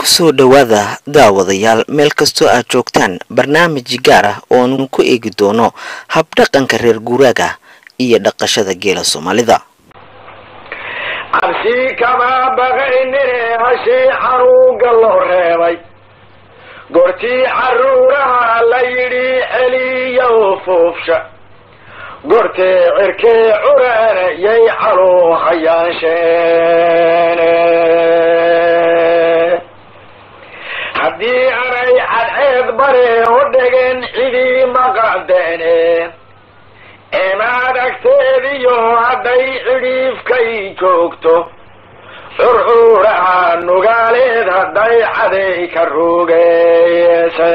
kusoo dhowaada daawadayaal meel kastoo aad joogtaan barnaamij gaar ah ooanu ku eegi doono habdhaqanka reer guuraaga iyo dhaqashada geela soomaalida cabsi kama baqaynine hashii xanuunka loo reebay goortii caruuraha la yidhi celiyo fuufsha goortee cirkee curana yay caluu hayaansheene haddii anay cadceed bare u dhegeen cidii maqadeene imaad agteediyo hadday cidhiifkay joogto curcuuraha nugaaleed hadday caday ka rugeeyse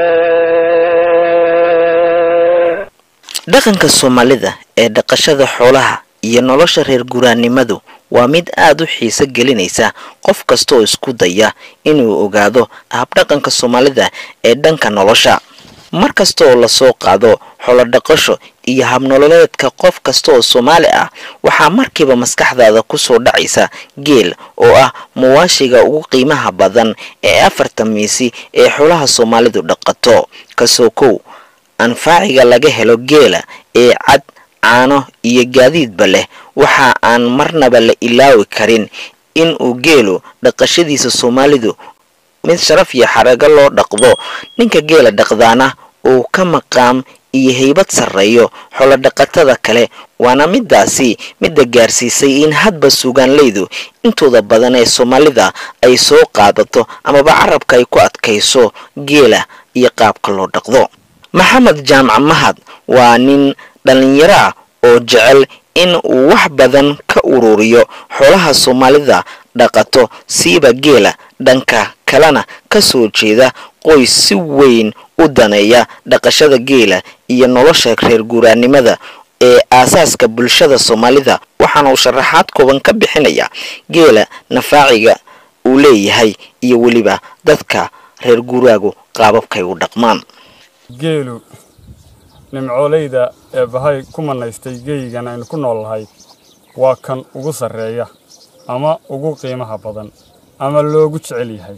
dhaqanka soomaalida ee dhaqashada xoolaha iyo nolosha reer guraannimadu waa mid aada u xiiso gelinaysa qof kasta oo isku daya inuu ogaado habdhaqanka soomaalida ee dhanka nolosha mar kasta oo lasoo qaado xoolodhaqasho iyo habnololeedka qof kasta oo soomaali ah waxaa markiiba maskaxdaada kusoo dhacaysa geel oo ah muwaashiga ugu qiimaha badan ee afarta miisi ee xoolaha soomaalidu dhaqato kasoo kow anfaaciga laga helo geela ee cad caano iyo gaadiidba leh waxa aan marnaba la ilaawi karin inuu geelu dhaqashadiisa soomaalidu mid sharaf iyo xarago loo dhaqdo ninka geela dhaqdaana uu ka maqaam iyo haybad sarreeyo xoolodhaqatada kale waana midaasi midda gaarsiisay in hadba sugaanleydu intooda badan ee soomaalida ay soo qaadato amaba carabka ay ku adkayso geela iyo qaabka loo dhaqdo maxamed jaamac mahad waa nin dhallinyaro ah oo jecel in uu wax badan ka ururiyo xoolaha soomaalida dhaqato siiba geela dhanka kalena ka soo jeeda qoys si weyn u daneeya dhaqashada geela iyo nolosha reer guuraannimada ee aasaaska bulshada soomaalida waxaana uu sharaxaad kooban ka bixinaya geela nafaaciga uu leeyahay iyo weliba dadka reer guuraagu qaababkay u dhaqmaan geelu nimcooleyda ee bahay ku manaystay geyigan aynu ku nool lahay waa kan ugu sarreeya ama ugu qiimaha badan ama loogu jecel yahay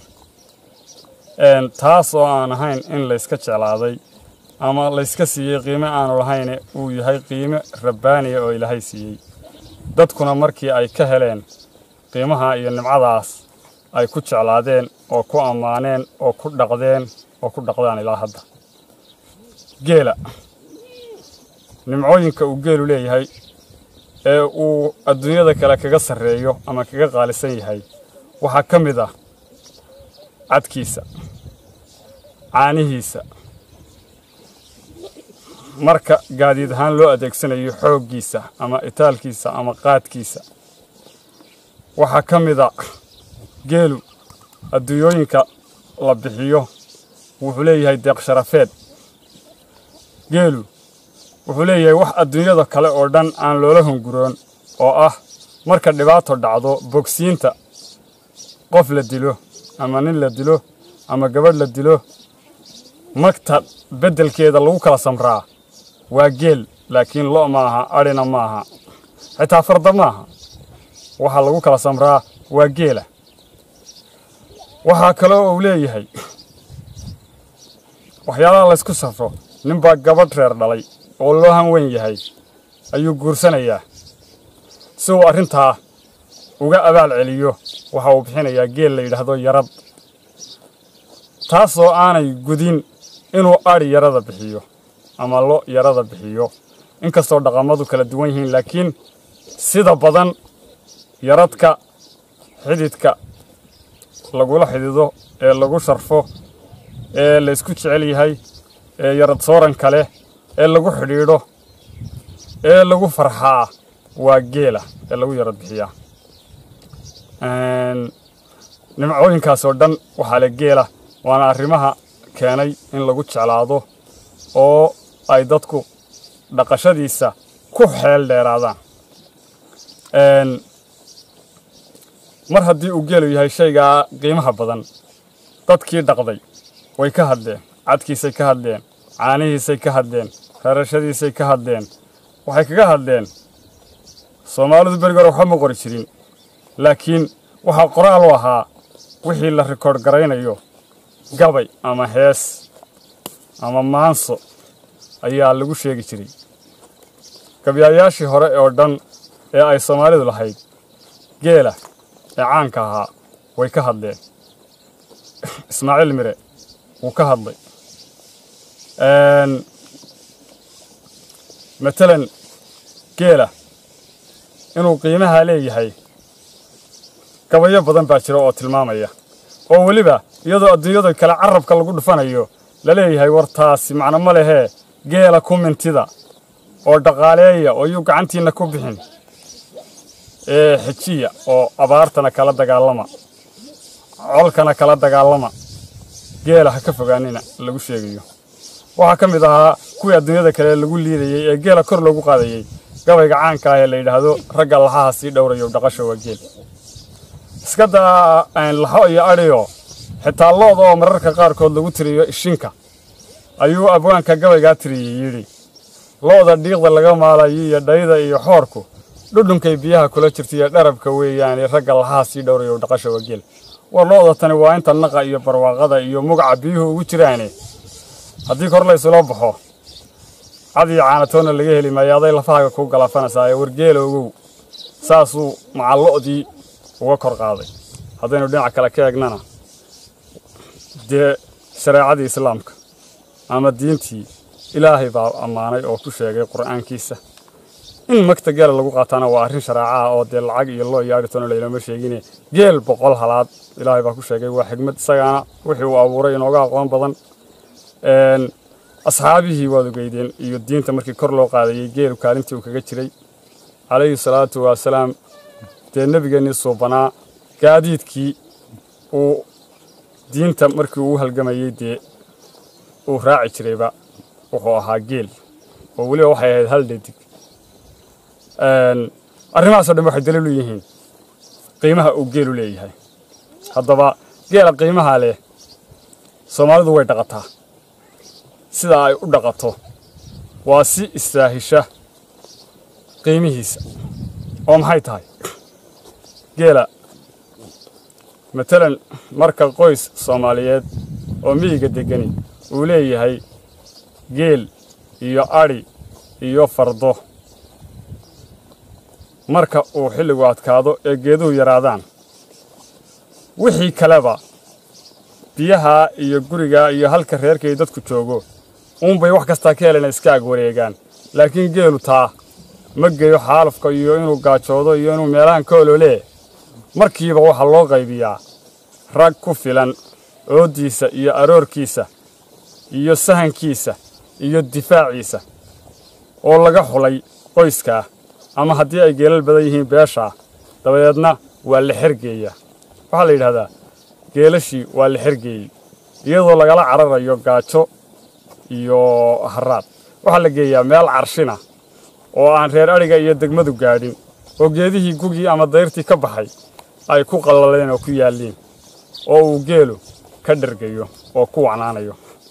taas oo aan ahayn in layska jeclaaday ama layska siiyey qiime aanu lahayne uu yahay qiime rabbaaniya oo ilaahay siiyey dadkuna markii ay ka heleen qiimaha iyo nimcadaas ay ku jeclaadeen oo ku ammaaneen oo ku dhaqdeen oo ku dhaqdaan ilaa hadda geela nimcooyinka uu geelu leeyahay ee uu adduunyada kale kaga sarreeyo ama kaga qaalisan yahay waxaa ka mid ah cadkiisa caanihiisa marka gaadiid ahaan loo adeegsanayo xooggiisa ama itaalkiisa ama qaadkiisa waxaa ka mid a geelu adduunyooyinka la bixiyo wuxuu leeyahay deeq sharafeed geelu wuxuu leeyahay wax adduunyada kale oo dhan aan loola hunguroon oo ah marka dhibaato dhacdo bogsiinta qof la dilo ama nin la dilo ama gabadh la dilo magta beddelkeeda lagu kala samraa waa geel laakiin lo' maaha adhina maaha xitaa farda maaha waxaa lagu kala samraa waa geela waxaa kaloo uu leeyahay waxyaalaha laysku safro ninbaa gabadh reer dhalay oo loo hanweyn yahay ayuu guursanayaa si uu arrintaa uga abaal celiyo waxa uu bixinayaa geel la yidhaahdo yarad taasoo aanay gudin inuu adhi yarada bixiyo ama lo yarada bixiyo inkastoo dhaqamadu kala duwan yihiin laakiin sida badan yaradka xididka lagula xidido ee lagu sharfo ee laysku jecel yahay ee yarad sooranka leh ee lagu xidhiidho ee lagu farxaa waa geela ee lagu yarad bixiyaa nimcooyinkaasoo dhan waxaa le geela waana arrimaha keenay in lagu jeclaado oo ay dadku dhaqashadiisa ku xeel dheeraadaan mar haddii uu geelu yahay shaygaa qiimaha badan dadkii dhaqday way ka hadleen cadkiisay ka hadleen caanihiisay ka hadleen reerashadiisay ka hadleen waxay kaga hadleen soomaalidu beriga hore waxba ma qori jirin laakiin waxaa qoraal u ahaa wixii la rikoodh garaynayo gabay ama hees ama maanso ayaa lagu sheegi jiray gabyaayaashii hore oo dhan ee ay soomaalidu lahayd geela ee caanka ahaa way ka hadleen ismaaciil mire wuu ka hadlay matalan geela inuu qiimahaa leeyahay gabayo badan baa jira oo tilmaamaya oo weliba iyadoo adduunyada kale carabka lagu dhufanayo la leeyahay war taasi macno ma lehee geela ku mintida oo dhaqaaleeya oo yuu gacantiinna ku bixin ee xejiya oo abaartana kala dagaalama colkana kala dagaalama geela ha ka fogaanina lagu sheegayo waxaa ka mid ahaa kuwii adduunyada kale lagu liidayey ee geela kor loogu qaadayey gabayga caanka ah ee la yidhaahdo ragga laxaha sii dhowrayo dhaqasha waa geel iska daa laxo iyo adhiyo xitaa looda oo mararka qaarkood lagu tiriyo ishinka ayuu abwaanka gabaygaa tiriyey yidhi looda dhiiqda laga maalayo iyo dhayda iyo xoorku dhudhunkay biyaha kula jirta iyo dharabka weeyaane ragga laxaha sii dhowrayo dhaqasha waa geel war looda tani waa inta naqa iyo barwaaqada iyo mugaca biyuhu ugu jiraane haddii kor laysula baxo cad iyo caanatoonna laga heli maayo aday lafahaaga kuu galaafanaysaa ee wargeela ogow saasuu macallo'dii uga kor qaaday haddaynu dhinaca kale ka eegnana dee shareecadii islaamka ama diintii ilaahay baa ammaanay oo ku sheegay qur'aankiisa in magta geela lagu qaataana waa arrin shareeca ah oo dee lacag iyo loo iyo adhitoona laylama sheegine geel boqol halaad ilaahay baa ku sheegay waa xigmad isagaana wixii uu abuuray inooga aqoon badan asxaabihii waad ogeydeen iyo diinta markii kor loo qaadayey geelu kaalintii uu kaga jiray calayhi salaatu wasalaam dee nebigeennii suubanaa gaadiidkii uu diinta markii uu halgamayey dee uu raaci jirayba wuxuu ahaa geel oo weliba waxay ahayd hal dhadig arrimahaasoo dhan waxay daliil u yihiin qiimaha uu geelu leeyahay haddaba geela qiimaha leh soomaalidu way dhaqataa sida ay u dhaqato waa si istaahisha qiimihiisa oo maxay tahay geela matalan marka qoys soomaaliyeed oo miyiga deggani uu leeyahay geel iyo adhi iyo fardo marka uu xilligu adkaado ee geeduhu yaraadaan wixii kaleba biyaha iyo guriga iyo halka reerkay dadku joogo uunbay wax kastaa ka helena iska ag wareegaan laakiin geelu taa ma geeyo xaalufka iyo inuu gaajoodo iyo inuu meelahan ka ololee markiiba waxaa loo qaybiyaa rag ku filan ooddiisa iyo aroorkiisa iyo sahankiisa iyo difaaciisa oo laga xulay qoyskaa ama haddii ay geelal badan yihiin beeshaa dabadeedna waa la xergeeyaa waxaa la yidhahdaa geelashii waa la xergeeyey iyadoo lagala cararayo gaajo iyo haraad waxaa la geeyaa meel carshina oo aan reer adhiga iyo degmadu gaadhin oo geedihii gugii ama dayrtii ka baxay ay ku qallaleen oo ku yaalliin oo uu geelu ka dhergayo oo ku wacnaanayo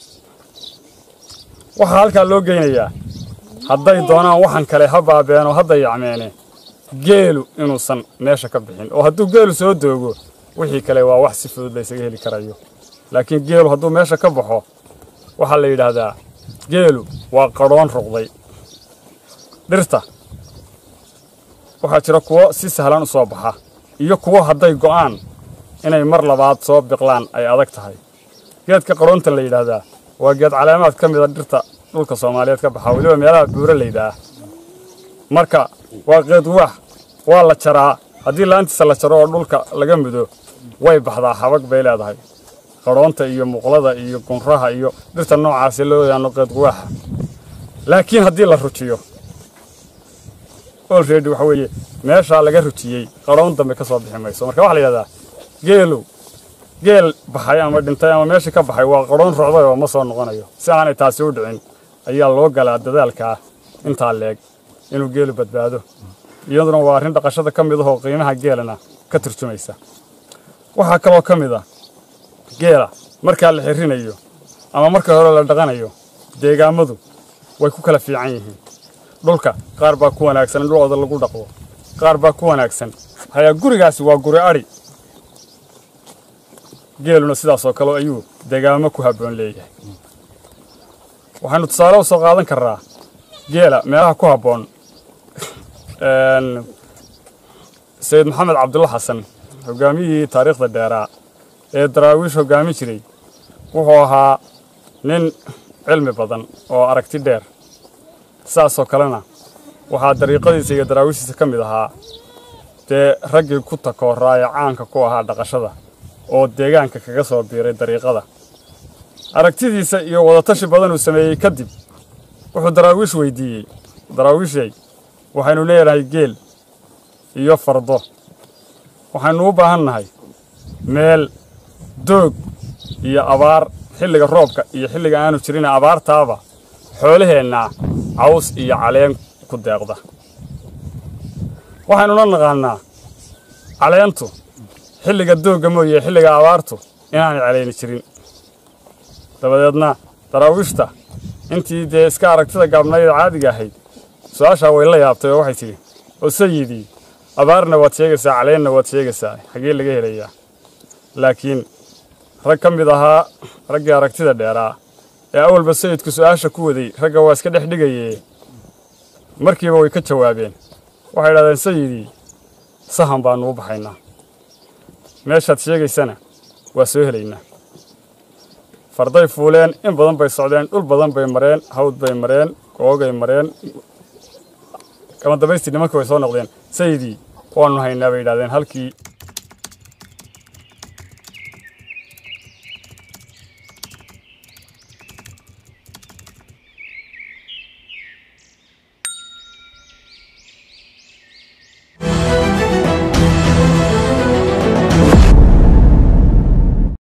waxaa halkaa loo geynayaa hadday doonaan waxan kale ha baabeen oo hadda yacmeene geelu inuusan meesha ka bixin oo hadduu geelu soo doogo wixii kale waa wax si fudud laysaga heli karayo laakiin geelu hadduu meesha ka baxo waxaa la yidhaahdaa geelu waa qadhoon ruqday dhirta waxaa jira kuwo si sahlan u soo baxa iyo kuwo hadday go'aan inay mar labaad soo biqlaan ay adag tahay geedka qadhoonta la yidhaahdaa waa geed caleemaad ka mida dhirta dhulka soomaaliyeed ka baxa weliba meelaha buuraleyda ah marka waa geed waax waa la jaraa haddii laantiisa la jaro oo dhulka laga mudo way baxdaa xabag bay leedahay qadhoonta iyo muqlada iyo gunraha iyo dhirta noocaasi loo yaano geed guwaaxa laakiin haddii la rujiyo olredy waxa weeye meeshaa laga rujiyey qadhoon dambe ka soo bixi mayso marka waxaa la yidhahdaa geelow geel baxay ama dhintay ama meeshii ka baxay waa qadhoon rucday oo ma soo noqonayo si aanay taasi u dhicin ayaa loo galaa dadaalkaa intaa leeg inuu geelu badbaado iyaduna waa arrin dhaqashada ka mid ahoo qiimaha geelana ka turjumaysa waxaa kaloo ka mid ah geela markaa la xirrinayo ama marka hore la dhaqanayo deegaammadu way ku kala fiican yihiin dhulka qaar baa ku wanaagsan in dhulooda lagu dhaqdo qaar baa ku wanaagsan hayaa gurigaasi waa guri adhi geeluna sidaas oo kale ayuu degaamo ku habboon leeyahay waxaynu tusaale u soo qaadan karnaa geela meelaha ku habboon sayid maxamed cabdulla xasan hogaamiyihii taariikhda dheeraa ee daraawiish hoggaamin jiray wuxuu ahaa nin cilmi badan oo aragti dheer saasoo kalena waxaa dariiqadiisa iyo daraawiishiisa ka mid ahaa dee raggii ku takooraa ee caanka ku ahaa dhaqashada oo deegaanka kaga soo biiray dariiqada aragtidiisa iyo wadatashi badan uu sameeyey kadib wuxuu daraawiish weydiiyey daraawiishay waxaynu leedahay geel iyo fardo waxaynu u baahan nahay meel doog iyo abaar xilliga roobka iyo xilliga aanu jirin abaartaaba xoolaheenna caws iyo caleen ku deeqda waxaynuna naqaannaa caleentu xilliga doogga mooye xilliga abaartu inaanay calayni jirin dabadeedna daraawiishta intii dee iska aragtida gaabnayd caadiga ahayd su-aashaa way la yaabtay oo waxay tidhi oo sayidii abaarna waad sheegaysaa caleenna waad sheegaysaa xagee laga helayaa laakiin rag ka mid ahaa raggii aragtida dheeraa ee awalba sayidku su-aasha ku waday ragga waa iska dhex dhigayee markiiba way ka jawaabeen waxay idhahdeen sayidii sahan baannu u baxaynaa meeshaad sheegaysana waa soo helaynaa farday fuuleen in badan bay socdeen dhul badan bay mareen hawd bay mareen googay mareen kama dambaystii nimankii way soo noqdeen sayidii waannu haynaa bay yidhahdeen halkii